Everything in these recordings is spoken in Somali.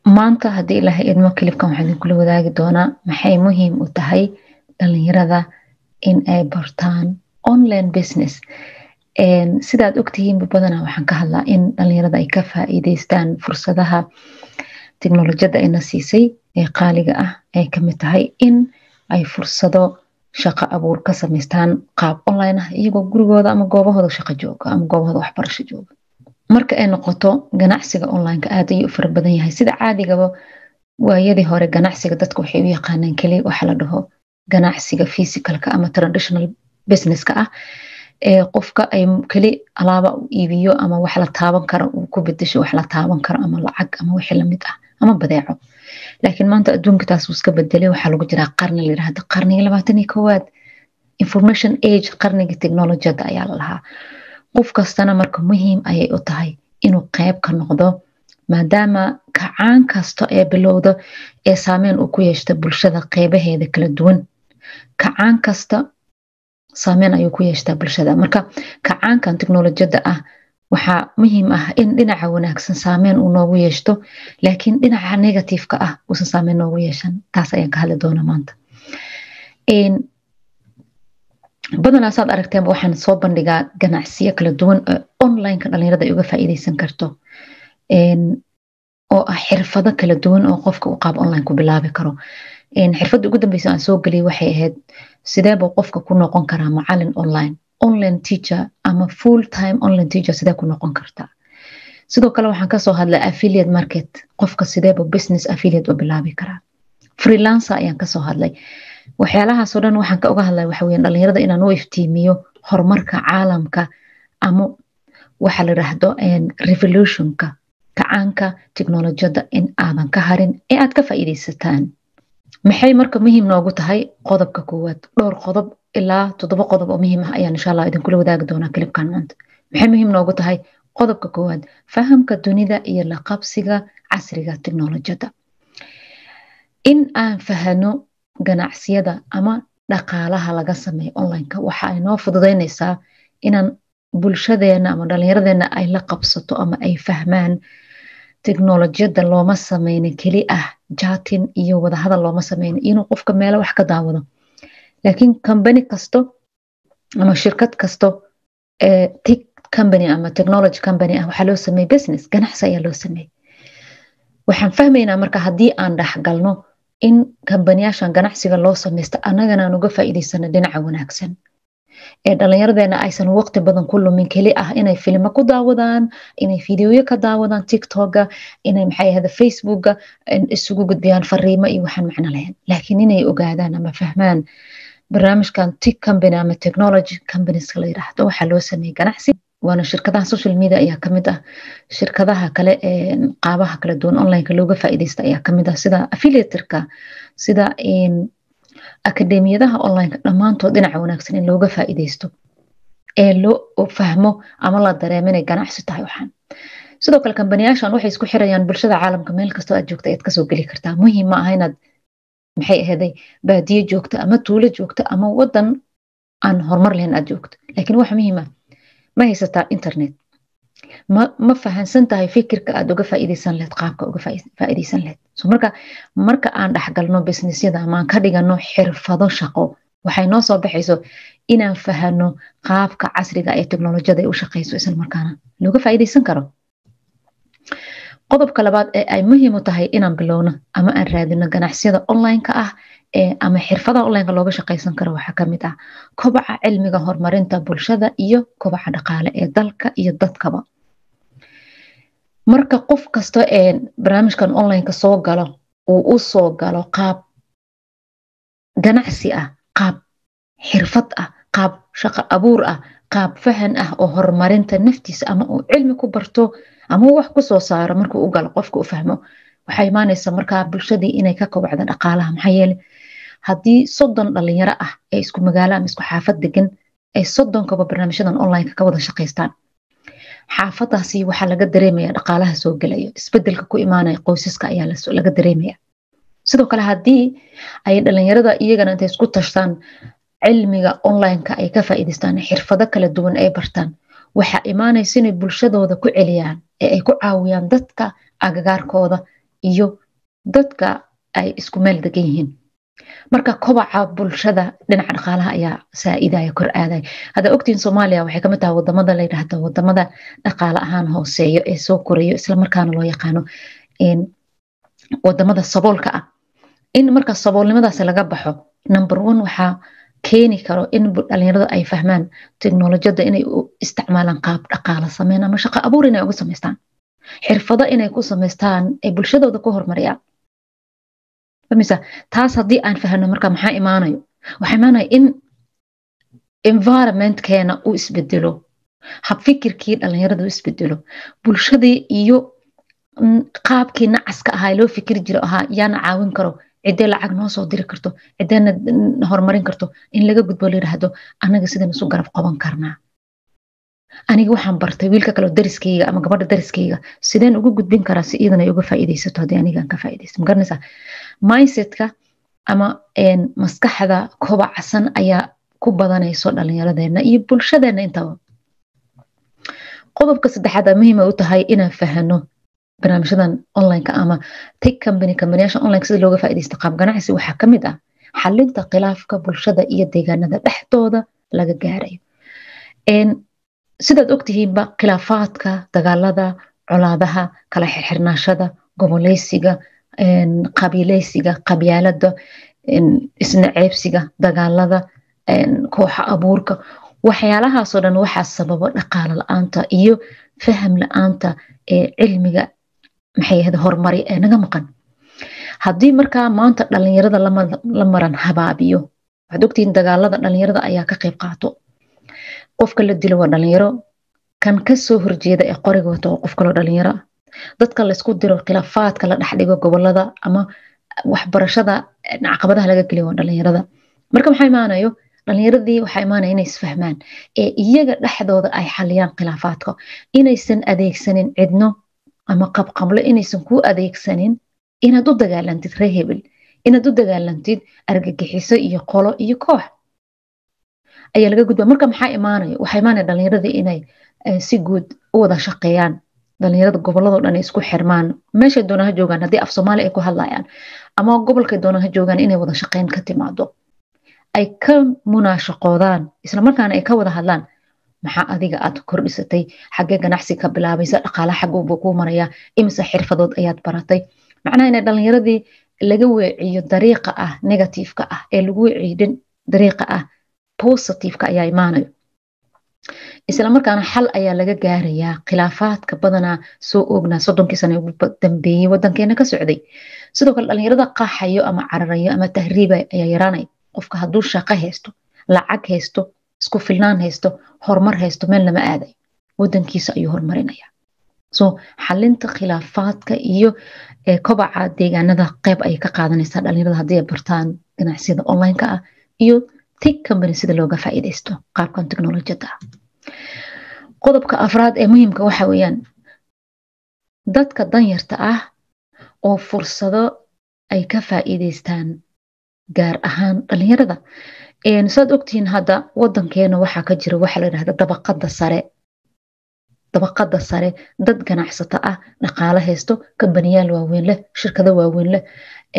maanta haddii ilahay idmo kilibkan waxaan idinkula wadaagi doonaa maxay muhiim u tahay dhalinyarada in ay bartaan online business sidaad ogtihiinba badanaa waxaan ka hadlaa in dhalinyarada ay ka faa'iideystaan fursadaha teknolojiyadda ayna siisay ee qaaliga ah ay kamid tahay in ay fursado shaqo abuur ka samaystaan qaab online ah iyagoo gurigooda ama goobahooda shaqo jooga ama goobahooda waxbarasho jooga marka ay noqoto ganacsiga onlineka aad ayuu u fara badan yahay sida caadigaba waayadii hore ganacsiga dadka waxay u yaqaanaan keli waxa la dhaho ganacsiga physicalka ama traditional businesska ah ee qofka ay keli alaaba u iibiyo ama wax la taaban karo uu ku bedesho wax la taaban karo ama lacag ama wixii lamid ah ama badeeco laakiin maanta adduunka taas uu iska bedelay waxaa lagu jiraa qarni la yirahdo qarniga labaatan iyo koowaad information age qarniga technologiyada ayaa la lahaa qof kastana marka muhiim ayay u tahay inuu qeyb ka noqdo maadaama kacaan kasta ee bilowda ee saameyn uu ku yeeshta bulshada qeybaheeda kala duwan kacaan kasta saameyn ayuu ku yeeshtaa bulshada marka kacaankan teknolojiyadda ah waxaa muhiim ah in dhinaca wanaagsan saameyn uu noogu yeeshto laakiin dhinaca negativeka ah uusan saameyn noogu yeeshan taas ayaan ka hadli doona maanta badanaa saad aragteenba waxaan soo bandhigaa ganacsiyo kala duwan oo onlineka dhalinyarada ay uga faa'iideysan karto oo ah xirfado kala duwan oo qofka uu qaab online ku bilaabi karo xirfadda ugu dambeysa aan soo geliyay waxay ahayd sideebuu qofka ku noqon karaa macalin online online teacher ama full time online teacher sidee ku noqon kartaa sidoo kale waxaan kasoo hadlay affiliate market qofka sideebu business affiliate u bilaabi karaa freelancer ayaan kasoo hadlay waxyaalahaasoo dhan waxaan ka uga hadlay waxa weyan dhalinyarada inaan u iftiimiyo horumarka caalamka ama waxa la yiraahdo revolutionka kacaanka teknolojiyadda in aadan ka harin ee aad ka faa'iideysataan maxay marka muhiim noogu tahay qodobka koowaad dhowr qodob ilaa toddoba qodob oo muhiim ah ayaan insha allah idinkula wadaagi doonaa kilibkan maanta maxay muhiim noogu tahay qodobka koowaad fahamka dunida iyo la qabsiga casriga teknolojiyadda in aan fahano ganacsiyada ama dhaqaalaha laga sameeyo onlineka waxa ay noo fududeynaysaa inaan bulshadeena ama dhalinyaradeenna ay la qabsato ama ay fahmaan teknolojiyadda looma sameyna keli ah jatin iyo wadahadal looma sameyna inuu qofka meelo wax ka daawado laakiin combany kasto ama shirkad kasto tic company ama technology company ah waxaa loo sameeyey business ganacsi ayaa loo sameeyey waxaan fahmaynaa marka haddii aan dhexgalno in kambaniyaashan ganacsiga loo samaysta annagana aan uga faa'iideysano dhinaca wanaagsan ee dhalinyaradeena aysan waqti badan ku lumin keli ah inay filimo ku daawadaan inay fideoyo ka daawadaan tiktoka inay maxay ahada facebooka isugu gudbiyaan fariimo iyo waxaan macno lahayn laakiin inay ogaadaan ama fahmaan barnaamijkan tic company ama technology companieska la yiraahdo waxaa loo sameeyey ganacsi waana shirkadaha social media ayaa kamid ah shirkadaha kale ee qaabaha kala duwan onlineka looga faa'iideysta ayaa kamid ah sida affiliatorka sida akademiyadaha onlineka dhammaantood dhinaca wanaagsan in looga faa'iideysto ee loo fahmo ama la dareemo inay ganacsi tahay waxaan sidoo kale kambaniyaashan waxay isku xirayaan bulshada caalamka meel kastoo aad joogta ayaad kasoo geli kartaa muhiim ma aha inaad maxay ahaday baadiye joogta ama tuulo joogta ama wadan aan horumar lahayn aad joogto laakiin wax muhiim ah ma haysataa internet ma ma fahansan tahay fikirka aad uga faa'iideysan lahayd qaabka uga faa'iideysan lahayd so marka marka aan dhexgalno businessyada ama aan ka dhigano xirfado shaqo waxay noo soo baxayso inaan fahano qaabka casriga ee teknolojiyada ay u shaqeyso isla markaana looga faa'iideysan karo qodobka labaad ee ay muhiim u tahay inaan bilowno ama aan raadino ganacsiyada onlineka ah ee ama xirfadaha onlineka looga shaqeysan karo waxaa kamid ah kobaca cilmiga horumarinta bulshada iyo kobaca dhaqaale ee dalka iyo dadkaba marka qof kasta ee barnaamijkan onlineka soo galo uu u soo galo qaab ganacsi ah qaab xirfad ah qaab shaqo abuur ah qaab fahan ah oo horumarinta naftiisa ama uu cilmi ku barto ama wax kusoo saaro markuu u galo qofka u fahmo waxaa imaanaysa markaa bulshadii inay ka kobacda dhaqaalaha maxaa yeele haddii soddon dhalinyaro ah ee isku magaalo ama isku xaafad degan ay soddonkaba barnaamijyadan onlineka ka wada shaqaystaan xaafadaasi waxaa laga dareemaya dhaqaalaha soo gelaya isbedelka ku imaanaya qoysaska ayaa laga dareemaya sidoo kale haddii ay dhalinyarada iyagana intay isku tashtaan cilmiga onlineka ay ka faa'iidaystaan xirfado kala duwan ay bartaan waxaa imaanaysa inay bulshadooda ku celiyaan ee ay ku caawiyaan dadka agagaarkooda iyo dadka ay isku meel degan yihiin marka kobaca bulshada dhinaca dhaqaalaha ayaa saa-idaya kor aadaya hadda ogtiin soomaaliya waxay kamid tahay wadamada la yidhaahdo wadamada dhaqaale ahaan hooseeyo ee soo korayo islamarkaana loo yaqaano wadamada saboolka ah in marka saboolnimadaasi laga baxo number one waxaa keeni karo in dhalinyarada ay fahmaan teknolojiyadda inay u isticmaalaan qaab dhaqaala sameyn ama shaqo abuur inay uga samaystaan xirfado inay ku samaystaan ee bulshadooda ku horumariyaan famisa taas haddii aan fahno marka maxaa imaanayo waxaa imaanaya in environmentkeena uu isbedelo habfikirkii dhalinyarada u isbedelo bulshadii iyo qaabkii nacaska ahaa loo fikiri jiro ahaa yaana caawin karo ciddee lacag noo soo diri karto ciddeena horumarin karto in laga gudbo layidhaahdo anaga sidan isu garab qaban karnaa aniga waxaan bartay wiilka kaleo dariskayga ama gabadha dariskayga sideen ugu gudbin karaa si iidan ay uga faa'iidaysato haddii anigaan ka faa'iidaysto magaranaysaa mindsetka ama maskaxda kobacsan ayaa ku badanayso dhallinyaradeena iyo bulshadeena intaba qodobka saddexaad muhiima u tahay inaan fahano barnaamijyadan onlineka ama tic company kambaniyasha onlineka sida looga faaidaysto qaab ganacsi waxaa kamid ah xalinta khilaafka bulshada iyo deegaanada dhexdooda laga gaarayo sidaad ogtihiinba khilaafaadka dagaalada colaadaha kala xirxirnaashada goboleysiga qabiileysiga qabyaalada isnaceebsiga dagaalada kooxa abuurka waxyaalahaasoo dhan waxaa sababa dhaqaalo la-aanta iyo faham la-aanta ee cilmiga maxay ahayd horumari ee naga maqan haddii markaa maanta dhalinyarada la maran habaabiyo waxaad ogtihiin dagaalada dhalinyarada ayaa ka qayb qaato qofka la dilo waa dhalinyaro kan kasoo horjeeda ee qoriga wato waa qof kaloo dhalinyaro ah dadka laysku diro khilaafaadka la dhexdhigo gobolada ama waxbarashada caqabadaha laga geliyo waa dhalinyarada marka maxaa imaanayo dhalinyaradii waxaa imaanaya inay isfahmaan ee iyaga dhexdooda ay xaliyaan khilaafaadka inaysan adeegsanin cidno ama qabqablo inaysan ku adeegsanin inaad u dagaalantid ree hebel inaad u dagaalantid argagixiso iyo qolo iyo koox ayaa laga gudba marka maxaa imaanaya waxaa imaanaya dhalinyaradii inay si guud u wada shaqeeyaan dhalinyarada gobolladoo dhan isku xirmaan meeshay doonaan ha joogaan haddii af soomaali ay ku hadlayaan ama gobolkay doonaan ha joogaan inay wada shaqeyn ka timaado ay ka munaashaqoodaan islamarkaana ay ka wada hadlaan maxaa adiga aad kordhisatay xaggee ganacsi ka bilaabaysa dhaqaalaha xaguuba kuu maraya imise xirfadood ayaad baratay macnaha inay dhalinyaradii laga weeciyo dariiqa ah negativeka ah ee lagu weeciyo dariiqa ah positiveka ayaa imaanayo islamarkaana xal ayaa laga gaarayaa khilaafaadka badanaa soo oognaa soddonkii sana ugu dambeeyey wadankeena ka socday sidoo kale dhalinyarada qaxayo ama cararayo ama tahriiba ayaa yaraanaya qofka hadduu shaqo haysto lacag haysto isku filnaan haysto horumar haysto meel lama aadayo wadankiisa ayuu horumarinaya so xalinta khilaafaadka iyo kobaca deegaanada qeyb ayay ka qaadanaysaa dhalinyarada haddii ay bartaan ganacsiyada onlineka ah iyo tic company sida looga faa'iidaysto qaabkan teknolojiyada ah qodobka afraad ee muhiimka waxa weeyaan dadka danyarta ah oo fursado ay ka faa'iidaystaan gaar ahaan dhalinyarada saad ogtihiin hadda wadankeena waxaa ka jira waxa la yidhahda dabaqada sare dabaqada sare dad ganacsato ah dhaqaalo haysto kambaniyaal waaweyn leh shirkado waaweyn leh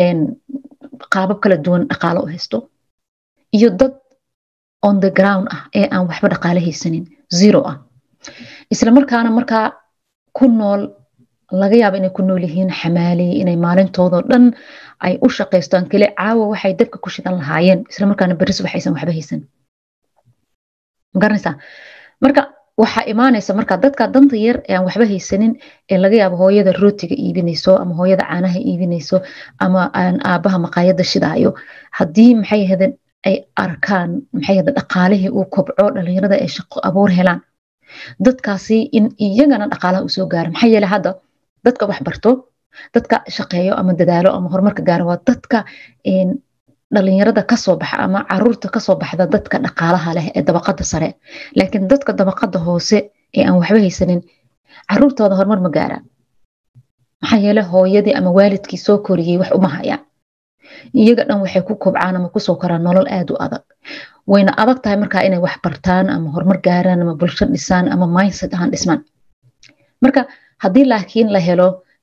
qaabab kala duwan dhaqaalo u haysto iyo dad on the ground ah ee aan waxba dhaqaale haysanin zero ah islamarkaana markaa ku nool laga yaaba inay ku nool yihiin xamaaliye inay maalintoodao dhan ay u shaqaystaan kale caawa waxay dabka ku shidan lahaayeen islamarkaana beris waxaysan waxba haysan magaranaysaa marka waxaa imaanaysa marka dadka danta yar ee aan waxba haysanin ee laga yaabo hooyada rootiga iibinayso ama hooyada caanaha iibinayso ama aan aabaha maqaayada shidaayo haddii maxay ahaydeen ay arkaan maxay ahayd dhaqaalihii uu kobco dhalinyarada ay shaqo abuur helaan dadkaasi in iyagana dhaqaalaha usoo gaaro maxaa yeele hadda dadka wax barto dadka shaqeeyo ama dadaalo ama horumarka gaaro waa dadka dhalinyarada kasoo baxa ama caruurta kasoo baxda dadka dhaqaalaha leh ee dabaqada sare laakiin dadka dabaqada hoose ee aan waxba haysanin caruurtooda horumar ma gaaraan maxaa yeele hooyadii ama waalidkii soo koriyey wax uma hayaan iyaga dhan waxay ku kobcaan ama kusoo koraan nolol aad u adag wayna adag tahay markaa inay wax bartaan ama horumar gaaraan ama bulsho dhisaan ama mindset ahaan dhismaan marka haddii laakiin la helo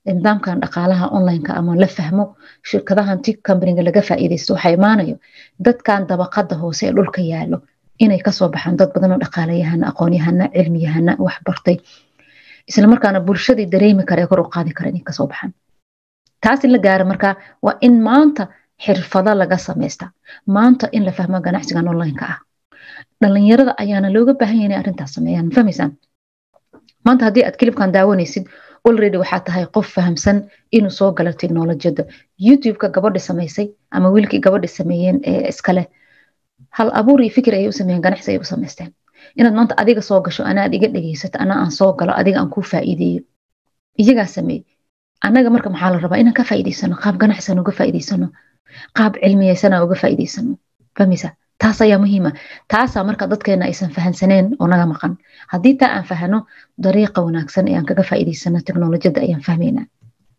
nidaamkan dhaqaalaha onlineka ama la fahmo shirkadahan tic companyga laga faa'iidaysto waxaa imaanayo dadkan dabaqada hoose ee dhulka yaalo inay kasoo baxaan dad badan oo dhaqaalayahana aqoonyahana cilmiyahana wax bartay islamarkaana bulshadii dareemi kara ee kor u qaadi kara inay kasoo baxaan taas in la gaara marka waa in maanta xirfado laga samaysta maanta in la fahmo ganacsigan onlineka ah dhalinyarada ayaana looga baahan yahay inay arrintaas sameeyaan fahmaysaan maanta haddii aad kilibkan daawanaysid already waxaa tahay qof fahamsan inuu soo galo technolojiyada youtube-ka gabadhi samaysay ama wiilkii gabadhi sameeyeen ee iskale hal abuur iyo fikir ayay u sameeyeen ganacsi ayay u samaysteen inaad maanta adiga soo gasho anaad iga dhegeysato ana aan soo galo adiga aan kuu faa'iideeyo iyagaa sameey annaga marka maxaa la rabaa inaan ka faa'iideysano qaab ganacsan uga faa'iideysano qaab cilmiyeysana uga faa'iideysano fahmaysa taas ayaa muhiima taasaa marka dadkeena aysan fahansaneen oo naga maqan haddii taa aan fahano dariiqa wanaagsan ee aan kaga faa'iideysano teknolojiyada ayaan fahmaynaa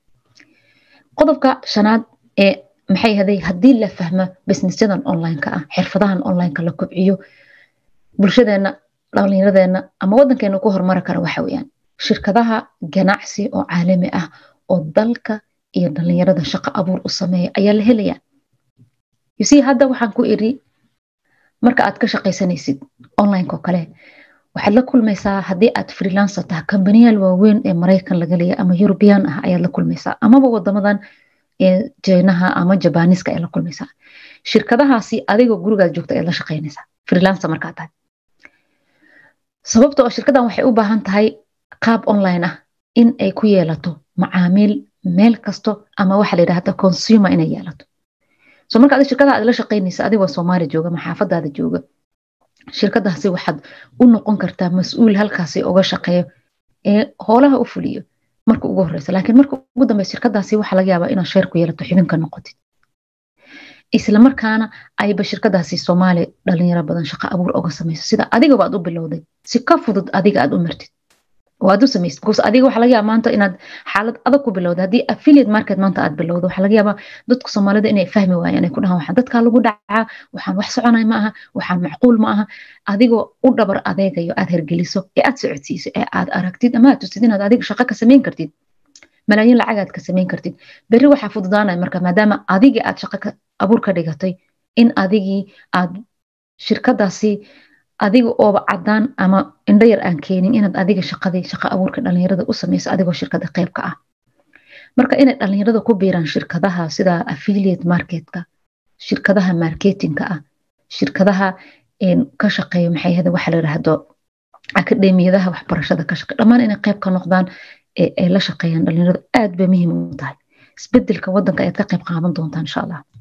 qodobka shanaad ee maxay haday haddii la fahmo businessyadan onlineka ah xirfadahan onlineka la kobciyo bulshadeena dhalinyaradeenna ama wadankeena ku horumari kara waxa weeyaan shirkadaha ganacsi oo caalami ah oo dalka iyo dhalinyarada shaqo abuur u sameeya ayaa la helayaa yusii hadda waxaan ku iri marka aad ka shaqaysanaysid onlineka oo kale waxaad la kulmaysaa haddii aad freelancer taha kambaniyaal waaweyn ee maraykan laga leeya ama yurubiyan ah ayaad la kulmaysaa amaba wadamadan ee jeynaha ama jabaniska ayaad la kulmaysaa shirkadahaasi adigoo gurigaad joogta ayaad la shaqaynaysaa freelancer markaa tahay sababta oo shirkadan waxay u baahan tahay qaab online ah in ay ku yeelato macaamiil meel kasto ama waxa la yidhahda consumer inay yeelato so marka adi shirkadaha aad la shaqaynaysa adigoo soomaaliya jooga ama xaafadaada jooga shirkadaasi waxaad u noqon kartaa mas-uul halkaasi uga shaqeeyo ee hoolaha u fuliyo marka ugu horeysa laakiin marka ugu dambeysa shirkadaasi waxaa laga yaabaa inaad sheer ku yeelato xibin ka noqotid islamarkaana ayba shirkadaasi soomaaliya dhalinyaro badan shaqo abuur uga samayso sida adigaba aad u bilowday si ka fudud adiga aad u martid oo aad u samaysid because adiga waxaa laga yaaba maanta inaad xaalad adag ku bilowda haddii affiliate market maanta aad bilowdo waxaa laga yaabaa dadka soomaalida inay fahmi waayaan ay ku dhahaan waxaan dadkaa lagu dhacaa waxaan wax soconay ma aha waxaan macquul ma aha adigoo u dhabar adeegayo aad hergeliso ee aad socodsiiso ee aad aragtid ama aad tustid inaad adiga shaqo ka samayn kartid malaayiin lacag aad ka samayn kartid berri waxaa fududaanaya marka maadaama adigii aad shaqo abuur ka dhigatay in adigii aad shirkadaasi adiga ooba cadaan ama indhayar aan keenin inaad adiga shaqadii shaqo abuurka dhalinyarada u samayso adigoo shirkada qeybka ah marka inay dhalinyarada ku biiraan shirkadaha sida affiliate marketka shirkadaha marketingka ah shirkadaha ka shaqeeya maxay ahada waxa la yidhaahdo akademiyadaha waxbarashada ka shaqeeya dhammaan inay qeyb ka noqdaan ay la shaqeeyaan dhalinyaradu aad bay muhiim u tahay isbedelka wadanka ayaad ka qeyb qaadan doontaan insha allah